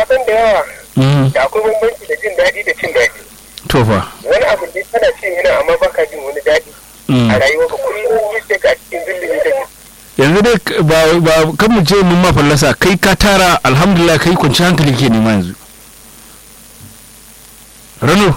san da yawa Mm. da akwai bambanci da jin daɗi da cin daɗi to fa wani abu ne kana cin yana amma baka jin wani daɗi Mm. a rayuwa ka kullum yi sai ka cikin zillimi take yanzu dai k- ba ba kan mu ce mun ma fallasa kai ka tara alhamdulillah kai kwanci hankali ke nema yanzu rano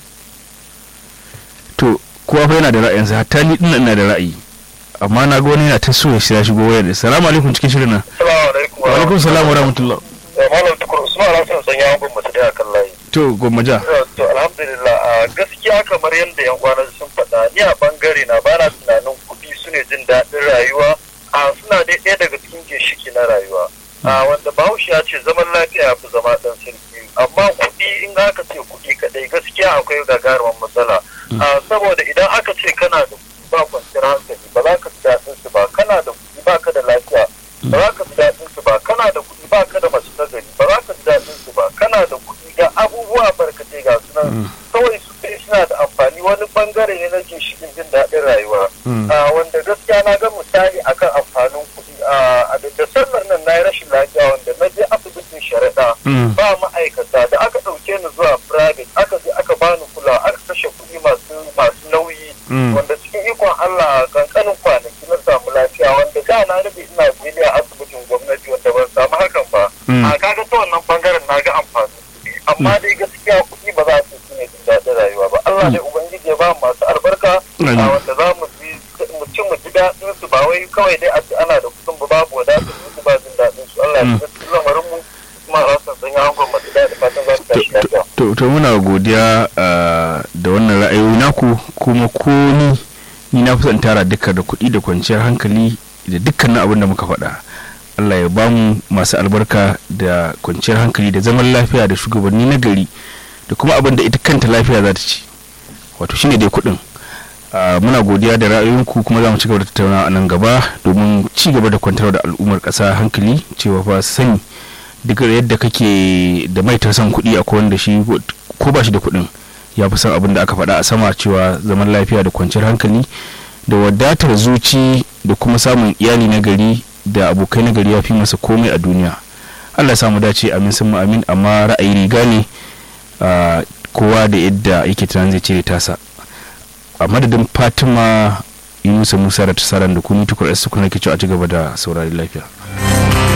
to kowa fa yana da ra'ayinsa hatta ni din ina da ra'ayi amma na ga wani yana ta so ya shiga shigo wayar da salamu alaikum cikin shirin nan assalamu alaikum wa alaikum salam wa rahmatullah malam tukur usman alhassan san yawon gwamnati da kan layi to gwammaja to alhamdulillah a gaskiya kamar yadda yan kwana sun faɗa ni a bangare na bana tunanin kuɗi su ne jin daɗin rayuwa a suna dai ɗaya daga cikin ginshiki na rayuwa a wanda bahaushe ya ce zaman lafiya ya fi zama ɗan sarki amma kuɗi in aka ce kuɗi kaɗai gaskiya akwai gagarumin matsala a saboda idan aka ce kana da kuɗi ba kwanciyar hankali ba za ka ji daɗin su ba kana da kuɗi ba ka da lafiya ba za ka ji daɗin su ba kana da kuɗi ba ka da mace ta gari ba za ka ji daɗin su ba kana da kuɗi ga abubuwa barkatai ga su nan kawai su kai suna da amfani wani bangare ne na ginshiƙin jin daɗin rayuwa Mm. Ah, wanda gaskiya na ga misali akan amfanin kuɗi a da sallar nan na yi rashin lafiya wanda na je asibitin sharaɗa Mm. ba ma'aikata da aka ɗauke ni zuwa private aka je aka bani kula aka kashe kuɗi masu masu nauyi Mm. wanda cikin ikon Allah kankanin kwanaki na samu lafiya wanda da na rabe ina zeli a asibitin gwamnati wanda ban samu hakan ba Mm. a kaga ta wannan bangaren na ga amfanin kuɗi amma dai gaskiya kuɗi ba za su su ne jin daɗin rayuwa ba Allah dai ubangiji ya ba mu masu albarka Amin. a wanda za mu ji mu ci mu ji daɗin su ba wai kawai dai a ce ana da kuɗin ba babu wadatar su ba jin daɗin su Allah ya Mm. ji lamarin mu kuma a rasan sanya hangon masu daɗi fatan za su tashi lafiya. to to muna godiya ah, da wannan ra'ayoyi naku kuma ko ni ni na fi son tara duka da kuɗi da kwanciyar hankali da dukkanin abin da muka faɗa Allah ya bamu masu albarka da kwanciyar hankali da zaman lafiya da shugabanni na gari da kuma abin da ita kanta lafiya za ta ci wato shine dai kuɗin Ah, muna godiya da ra'ayoyinku kuma za mu ci gaba da tattaunawa a nan gaba domin ci gaba da kwantar da al'ummar ƙasa hankali cewa fa sani duk yadda kake da mai son kuɗi a wanda shi ko ba shi da kuɗin ya fi son abin da aka faɗa a sama cewa zaman lafiya da kwanciyar hankali da wadatar zuci da kuma samun iyali na gari da abokai na gari ya fi masa komai a duniya allah ya samu dace amin sun mu amin amma ra'ayi riga ne ah, kowa da yadda yake tunanin zai cire tasa a madadin fatima yunusa musa da tasaran da kuni tukur su kuna ke cewa a ci gaba da saurari lafiya